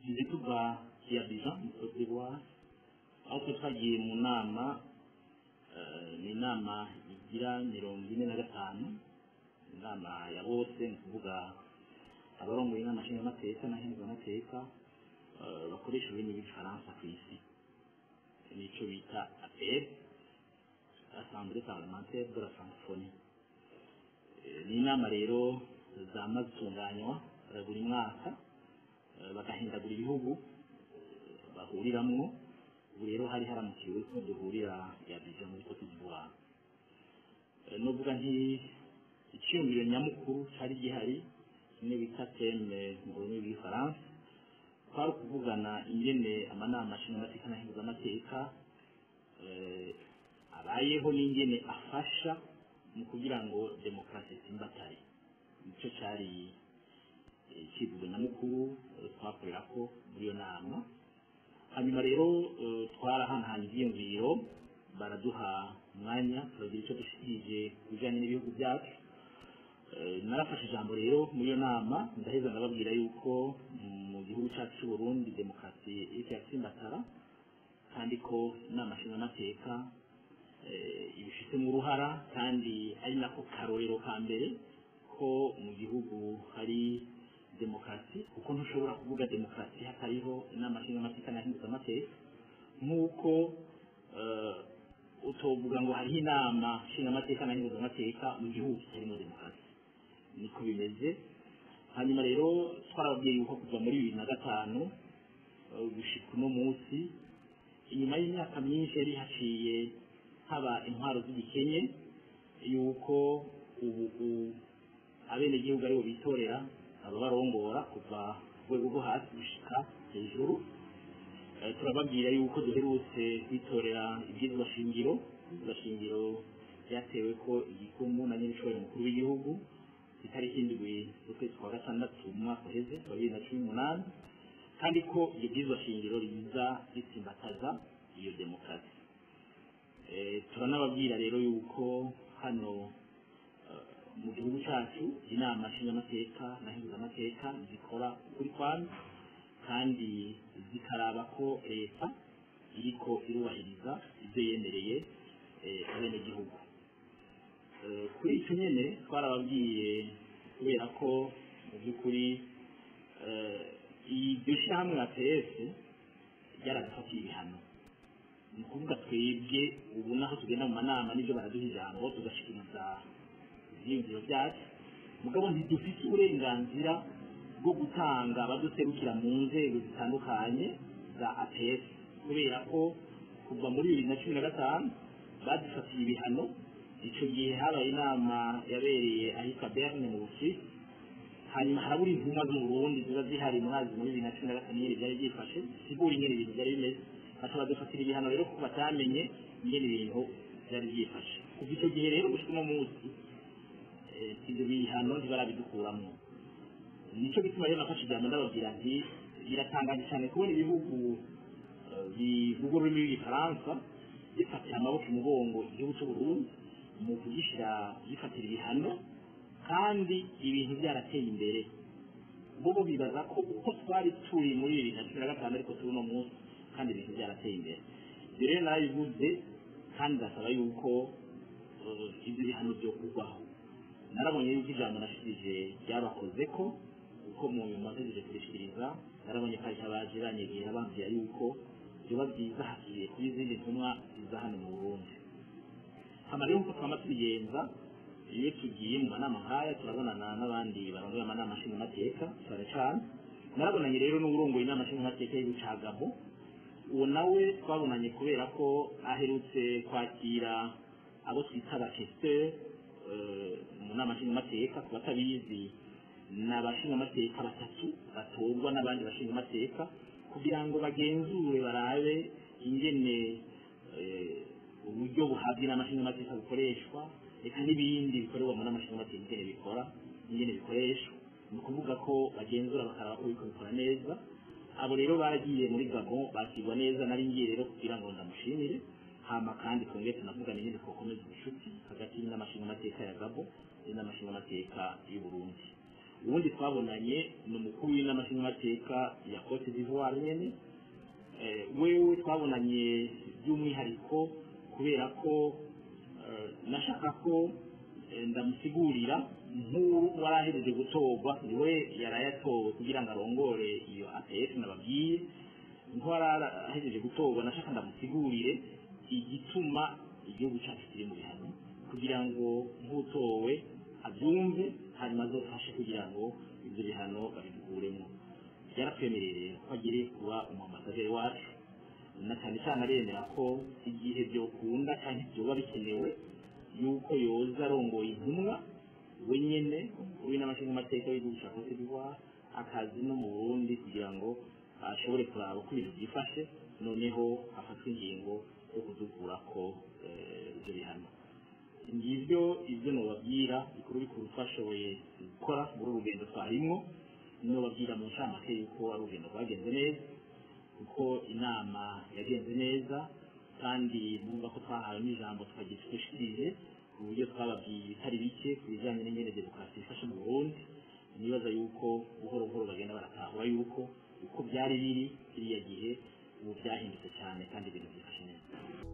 tugize tuva i Abidjan mu Cote d'Ivoire aho twe twagiye mu nama eh, ni inama igira mirongo ine na gatanu inama ya bose ni ukuvuga abarongoye inama nshingamateka na nkenguzamateka eh, bakoresha ururimi rw'igifaransa ku isi nicyo bita APR Assemblée parlementaire de la francophonie Eh, ni inama rero zama zitunganywa eh, buri mwaka eh, bagahindagura ibihugu eh, bahuriramwo ubu rero hari haramukiwe ko duhurira ya Abidjan muri Cote d'Ivoire Eh, novuga nti icyumviro nyamukuru cyari gihari kimwe bita teme mu rurimi rw'igifaransa kwari ukuvugana ingene amanama nshingamateka na nkenguzamateka eh, abayeho n'ingene afasha mu kugira ngo demokarasi itsimbatare nicyo cyari eh, icyivugo nyamukuru eh, twakorera ko muri iyo nama hanyuma rero eh, twarahanahanye ibyiyumviro baraduha umwanya turagira icyo dushikirije ku bijyanye n'ibihugu byacu Eh, narafashe ijambo rero muri iyo nama ndaheza ndababwira yuko mu gihugu cyacu cy'u Burundi demokarasi iriko iratsimbatara kandi ko inama nshingamateka eh, ibifitemo uruhara kandi ari nako karorero ka mbere ko mu gihugu hari demokarasi kuko ntushobora kuvuga demokarasi hatariho inama nshingamateka na nkenguzamateka nk'uko eh, utovuga ngo hariho inama nshingamateka na nkenguzamateka mu gihugu kitarimo demokarasi niko bimeze hanyuma rero twarababwiye yuko kuva muri bibiri na gatanu eh, gushika uno munsi inyuma y'imyaka myinshi yari haciye haba intwaro z'igikenye yuko ubu u- abenegihugu aribo bitorera ababarongora kuva ku rwego rwo hasi gushika hejuru Eh, turababwira yuko duherutse kwitorera ibyizwa shingiro ibyizwa shingiro byatewe ko igikumu na nyir'ishobora mukuru w'igihugu ku itariki indwi z'ukwezi kwa gatandatu mu mwaka uheze wa bibiri na cumi n'umunani kandi ko iryo byizwa shingiro riza ritsimbataza iyo demokarasi Eh, turanababwira rero yuko hano eh, mu gihugu cyacu inama nshingamateka na nkenguzamateka zikora ukuri kwami kandi zikaraba ko leta iriko irubahiriza ibyo yemereye eh, abenegihugu Eh, kuri icyo nyene twarababwiye kubera ko mu by'ukuri eh, iryo shyirahamwe APS ryaradufatiye ibihano ni ukuvuga twebwe ubu naho tugenda mu manama n'ibyo baraduha ijambo tugashikiriza ibyiyumviro byacu mugabo ntidufite uburenganzira bwo gutanga abaduserukira mu nzego zitandukanye za APS kubera ko kuva muri bibiri na cumi na gatanu badufatiye ibihano icyo gihe habaye inama yabereye ahitwa Berne mu Busuwisi hanyuma harabura intumwa z'uburundi ziba zihari mwazi muri bibiri na cumi na gatanu nyine byari byifashe sigura ingene ibintu byari bimeze bakaba badufatira ibihano rero ko batamenye ingene ibintu byari byifashe kuva icyo gihe rero gushika uno munsi eh, ibyo bihano ntibarabidukuramo nicyo gituma rero nafashe ijambo ndababwira nti biratangaje cyane kubona ibihugu eh, bivuga ururimi rw'igifaransa bifatira amaboko umugongo igihugu cy'uburundi mu kugishyira gifatira ibihano kandi ibintu byarateye imbere bo bo bibaza ko uko twari turi muri bibiri na cumi na gatanu ariko turi uno munsi kandi ibintu byarateye imbere ibyo rero narabivuze kandi ndasaba yuko eh, ibyo bihano byo kugwaho narabonye yuko ijambo nashikirije ryabakoze ko uko mu nyuma ntegereje kubishikiriza narabonye ko hari abaje banyegera bambwira yuko byoba byiza hagiye kuba izindi ntumwa ziza hano mu burundi hama rero nkuko twama tubigenza iyo tugiye mu manama nk'aya turabonana n'abandi barongoye amanama nshingamateka cyane cyane narabonanye rero n'uburongoye inama nshingamateka y'igihugu ca gabo uwo nawe twabonanye kubera ko aherutse kwakira abo twita abakesiteri mu nama nshingamateka ku batabizi ni abashingamateka batatu batorwa n'abandi bashingamateka kugira ngo bagenzure barabe ingene eh, uburyo buhabwa inama nshingamateka bukoreshwa reka n'ibindi bikorerwa mu nama nshingamateka ingene bikora ingene bikoreshwa ni ukuvuga ko bagenzura bakaraba ko biriko bikora neza abo rero baragiye muri gabon bakirwa neza nari ngiye rero kugira ngo ndamushimire hama kandi twongere tunavugana ingene twokomeza ubucuti hagati y'inama nshingamateka ya gabo n'inama nshingamateka y'u burundi ubundi twabonanye ni umukuru w'inama nshingamateka ya cote d'ivoire nyene Eh, wewe twabonanye by'umwihariko kubera ko eh, nashaka ko eh, ndamusigurira nk'uwo warahereje gutorwa niwe yarayatowe kugira ngo arongore iyo APS nababwiye nk'uwarahejeje gutorwa nashaka ndamusigurire igituma igihugu cyacu kiri mu bihano kugira ngo nk'utowe abyumve hanyuma azofashe kugira ngo ibyo bihano babidukuremo byaratwemereye ko agire kuba umuambasaderi wacu na cyane cyane aremera ko igihe byokunda cyangwa byoba bikenewe yuko yoza arongoye intumwa we nyene umukuru w'inamashinga amateka w'igihugu cya Cote d'Ivoire akazi no mu Burundi kugira ngo ashobore kuraba uko ibintu byifashe noneho hafatwe ingingo yo kudukurako eh, ibyo bihano ngibyo ibyo nobabwira bikuru bikuru twashoboye gukora muri uru rugendo twarimwo nobabwira mu ncamake yuko ari urugendo rwagenze neza kuko inama yagenze neza kandi numva ko twahawe n'ijambo twagiye twishikirije ku buryo twababwiye ibitari bike ku bijyanye n'ingene demokarasi ifashe mu burundi nibaza yuko buhoro buhoro bagenda baratahura yuko uko byari biri kiriya gihe ubu byahindutse cyane kandi ibintu byifashe neza